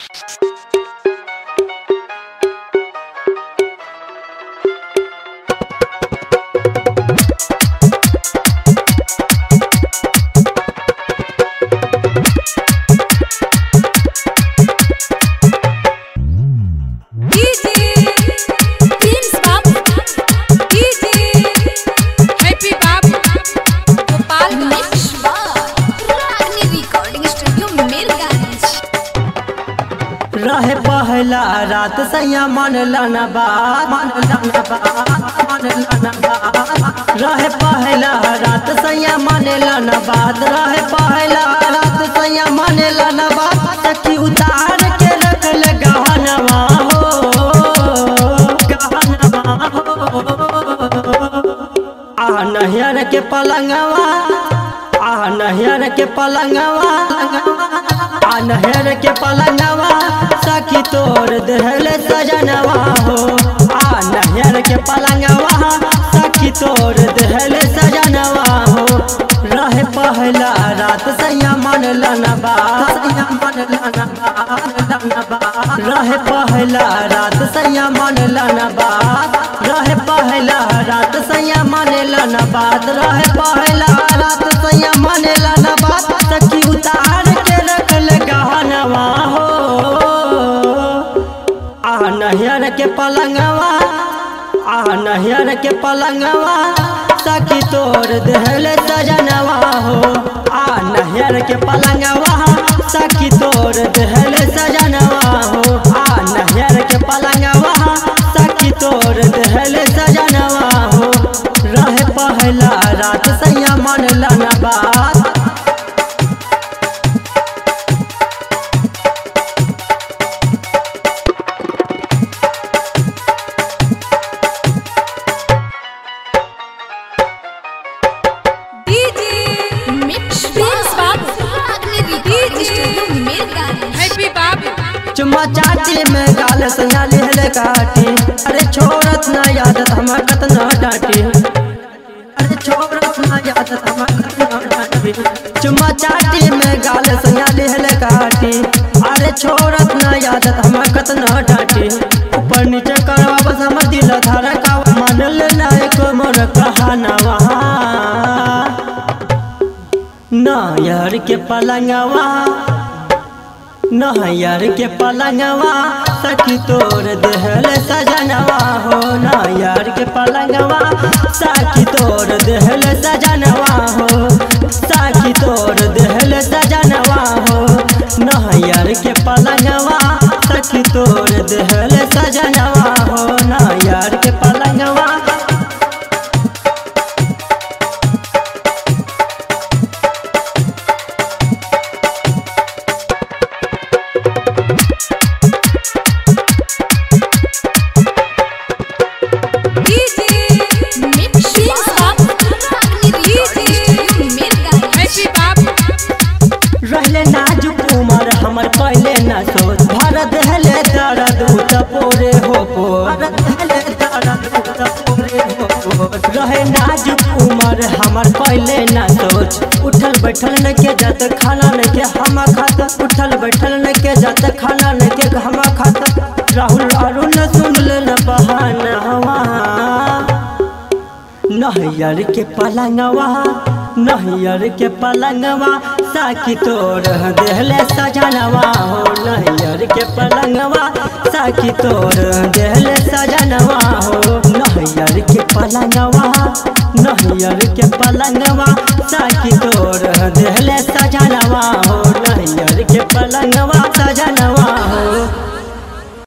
रहे पहला रात सैया मन लाना बात मन लाना बात मन लाना बात रहे पहला रात सैया मन लाना बात रहे पहला रात सैया मन लाना बात सखी उतार के रख ले गहनवा हो गहनवा हो आ नहियर के पलंगवा आ नहियर के पलंगवा आ नहर के पलंगवा सखी तोर दहल सजनवा हो आ नहर के पलंगवा सखी तोर दहल सजनवा हो रहे पहला रात सैया मन लनबा सैया मन लनबा रहे पहला रात सैया मन लनबा रहे पहला रात सैया मन लनबा रहे पहला रात सैया मन लनबा सखी उतार के रख ले गहनवा हो आ नहियर के पलंगवा आ नहियर के पलंगवा सखी तोर दहल सजनवा हो आ नहियर के पलंगवा सखी तोर दहल सजनवा हो आ नहियर के पलंगवा सखी तोर दहल सजनवा हो रहे पहला रात सैया मन लना बात डीजे मिक्स प्रिंस बाबू अग्नि रिकॉर्डिंग स्टूडियो मिरगानी हैप्पी बाबू चुम्मा चाटी में गाल सैया लिहले काटी अरे छोड़त ना यादत हम कतना डाटी अरे छोड़त ना यादत हम कतना डाटी चुम्मा चाटी में गाल सैया लिहले काटी अरे छोड़त ना यादत हम कतना डाटी ऊपर नीचे करवा बस हमर दिल धारा का मान लेना एक मोर कहानवा ना यार के पलंगवा नहयर के पलंगवा सखी तोर देहल सजनवा हो नहयर के पलंगवा सखी तोर देहल सजनवा हो सखी तोर देहल सजनवा हो नहयर के पलंगवा सखी तोर देहल सजनवा हो नहयर के पलंगवा डीजे मिक्स प्रिंस बाबू अग्नि रिकॉर्डिंग स्टूडियो मिरगानी हैप्पी बाबू रहले नाजुक उमर हमर पहले न सोच भरत हले दर्द उत पोरे हो पो रहे नाजुक उमर हमर पहले न सोच उठल बैठल न के जत खाना न के हम खात उठल बैठल न के जत खाना न के हम खात राहुल अरुण सुन ले न बहानवा नहियर के पलंगवा नहियर के पलंगवा साकी तोर देहले सजनवा हो नहियर के पलंगवा साकी तोर देहले सजनवा हो नहियर के पलंगवा नहियर के पलंगवा साकी तोर देहले सजनवा हो नहियर के पलंगवा